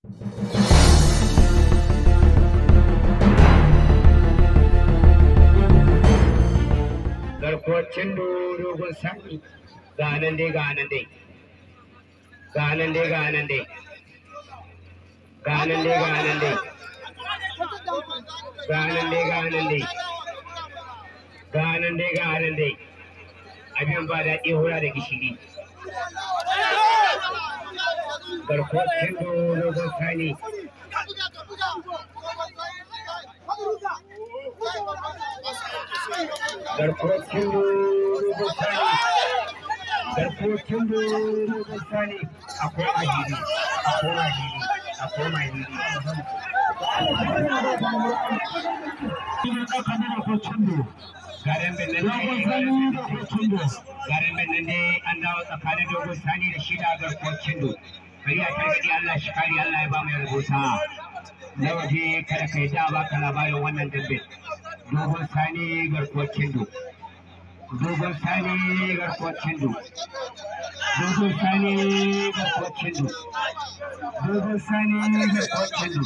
garkuwacin dogon sani ga nan dai ga nan dai ga nan dai ga nan dai ga nan dai ga nan dai ga nan dai ga nan dai ga nan dai ga nan dai abin ba daɗi hura da gishiri garkuwacin dogon sani garkuwacin dogon sani garkuwacin dogon sani akwai mahiri akwai mahiri akwai mahiri garin benin garin benin ne an dawo tsakanin dogon sani da shida garkuwacin do bari a targaɗi Allah shi kari Allah ya ba mu rubuta na waje kada ka yi da baka labarin wannan dambe dogon sani garkuwar kindo dogon sani garkuwar kindo dogon sani garkuwar kindo dogon sani garkuwar kindo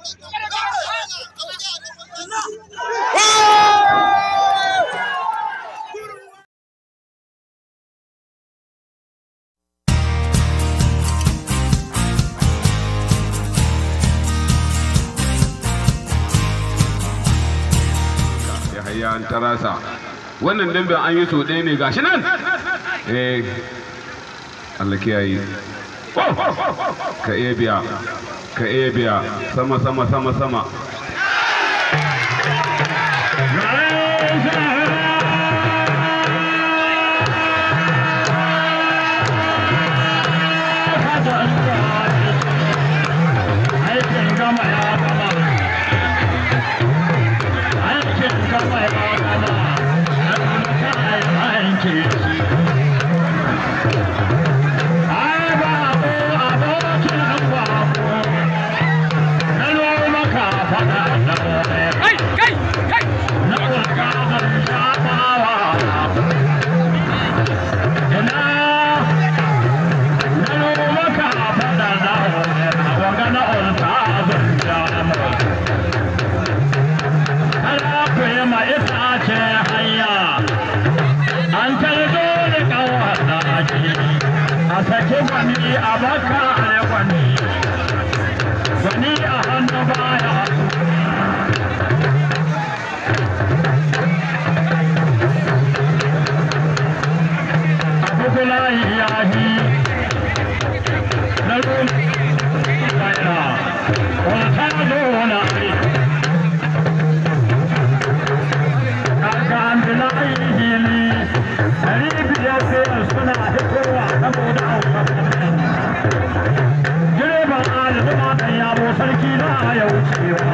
yahaya an tarasa wannan dambe an yi so ɗaya ne gashi nan eh Allah kiyaye ka iya biya ka iya biya sama sama sama sama sake gwani a baka a gwani gwani a hannu baya abukula yahi na rumi bayan wata zona aka ambila hili ɗari biyar sai suna hitowa saboda direban alizuma ɗan yabo sarki na ya wucewa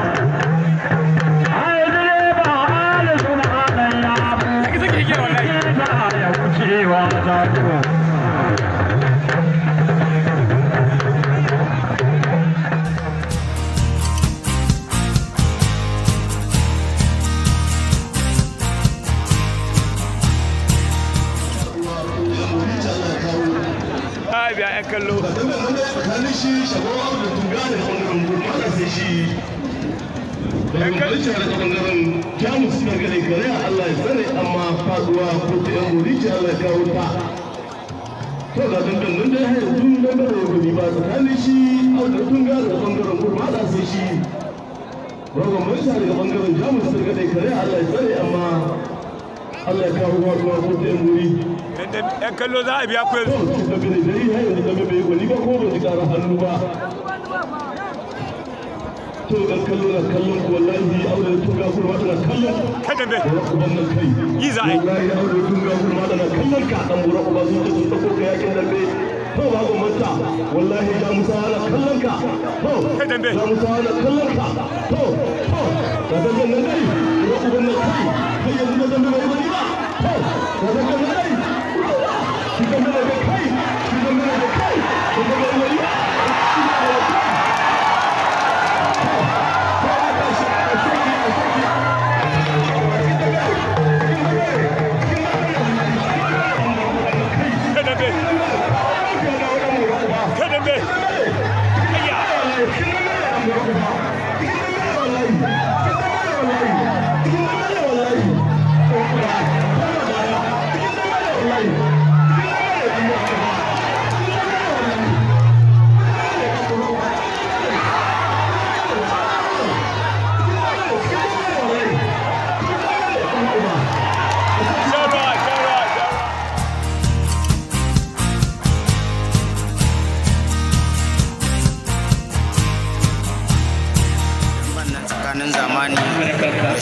ai direban alizuma ɗan yabo sarki na ya wucewa zago biya 'yan kallo tsakanin shi shagowar da tuga da bangaren gurmata sai shi daga balice da bangaren jamus suna gane gare a allah ya tsare amma faduwa ko ta yan murici allah ya kawo ta to ga dangan nan dai hayar tun dangan da gudu ba tsakanin shi auda tunga da bangaren gurmata sai shi daga balice daga bangaren jamus suna gane gare a allah ya tsare amma allah ya kawo faduwa ko ta yan murici yan kallo za a biya ku yanzu da gane gari har yanzu game bai gwani ba ko ba ji ƙara hannu ba to ga kallo na kallon ko wallahi aure da tunga kurma tana kallon kada be bura uban nan kai Yi za a yi. wallahi aure da tunga kurma tana kallon ka dan bura uba sun ce sun dauko ka yakin dambe to ba go manta wallahi ya musa ana kallon ka to Kai dambe. ya musa ana kallon ka to to ga dambe nan dai bura uban nan kai kai yanzu da dambe bai bari ba to ga dambe nan dai shi dambe da kai shi dambe da kai shi dambe bai bari ba kada be kada be ayya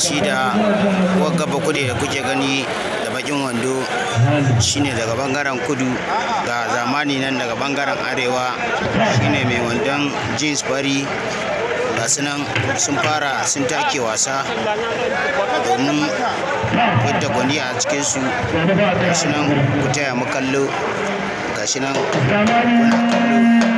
shi da wagga bakude da kuke gani da bakin wando shine daga bangaren kudu ga zamani nan daga bangaren arewa shine mai wandon jeans fari ga su nan sun fara sun take wasa domin yadda gwani a cikinsu ga shi nan ku taya mu kallo ga shi nan kuna kallo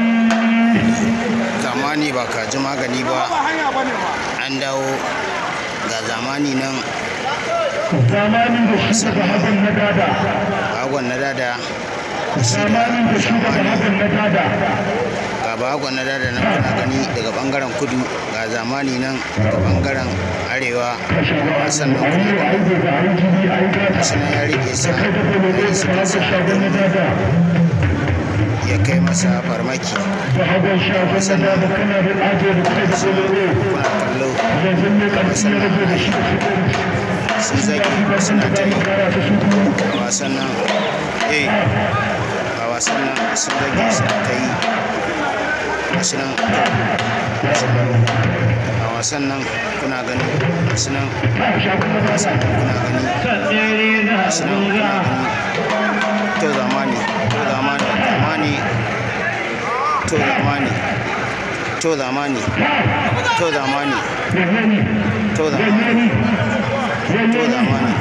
zamani ba ka ji magani ba an dawo ga zamani nan zamani da shi da hakan na dada bagon na dada shi da zamani da shi da zamani hakan na dada ga bagon na dada nan kuna gani daga bangaren kudu ga zamani nan daga bangaren arewa wasan nan kuna gani aiki da aiki ne aiki da gashi nan ya rike sa kai da dole ya da suka sa shagon na dada ya kai masa farmaki da hagon shagon na dada kana da aje da kai da dole kuna kallo yanzu ne karfi ya rage da shi da shi sun zage suna ta yi gara ta shi a wasan nan eh a wasan nan sun zage suna ta yi gashi nan gashi nan a wasan nan kuna gani gashi nan a wasan nan kuna gani gashi nan kuna gani to zamani to zamani zamani to zamani to zamani to zamani to zamani to zamani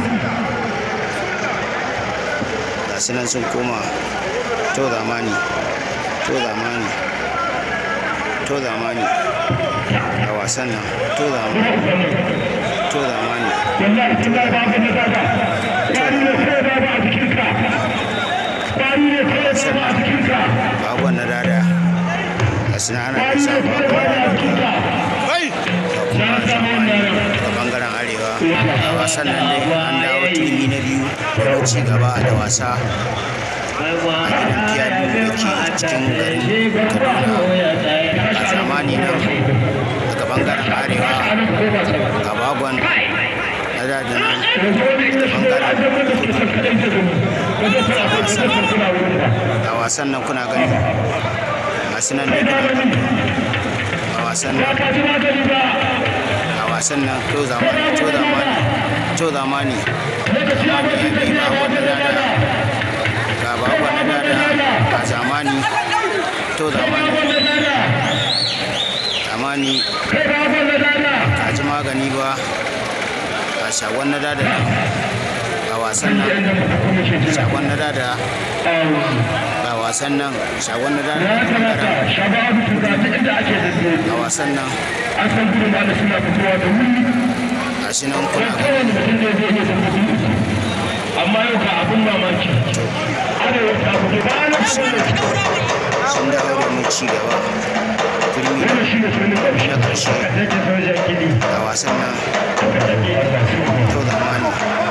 ga su nan sun koma to zamani to zamani to zamani a wasan nan to zamani to zamani wallahi tallahi ba ka na dada kwari ne kai da ba a jikinka kwari ne kai da ba a jikinka bagon na dada ga su nan ana kasa bagon na dada a bangaren arewa a wasan nan dai an dawo turmi na biyu da ci gaba da wasa a gidan fiyadu da ke cikin garin kaduna a zamani nan daga bangaren arewa ga bagon na dada nan da bangaren a wasan nan kuna gani masu nan ne a wasan nan a wasan nan to zamani to zamani to zamani zamani ya bi bagon na dada ga bagon na dada ga zamani to zamani zamani ka ji magani ba ga shagon na dada nan ga wasan nan shagon na dada ga wasan nan shagon na dada da bangaren shababu tura ta inda ake dambe a wasan nan an san gudun ma da suna fitowa da wuri ga shi nan kuna gani kowane mutum ne zai iya dambe amma yau ka abin mamaki arewa ta fito ba na sun dawo da mu ci gaba turmi wannan shi ne sunan ƙarshe na ƙarshe yake sojan gini a wasan nan da take a kasuwa to zamani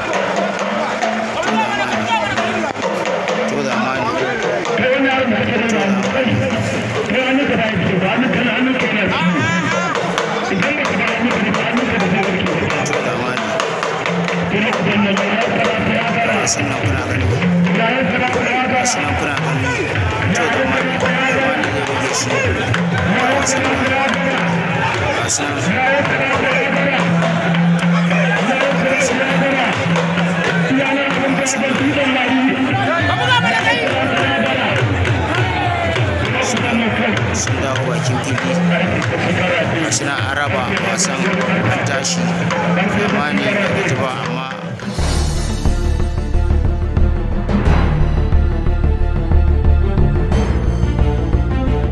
to zamani kai wani yaron da kake da hannu kai kai hannun ka da ya fito ba hannun ka na hannun ka yana fito idan ba ka ba hannun ka ba hannun ka da zai warke ba to zamani kuma idan na ya fara ya fara wasan nan kuna gani ya ya fara ya fara wasan nan kuna gani to zamani zamani zai rage shi a wasan nan wasan sun dawo bakin fili gashi na araba wasan an tashi zamani da gaji ba amma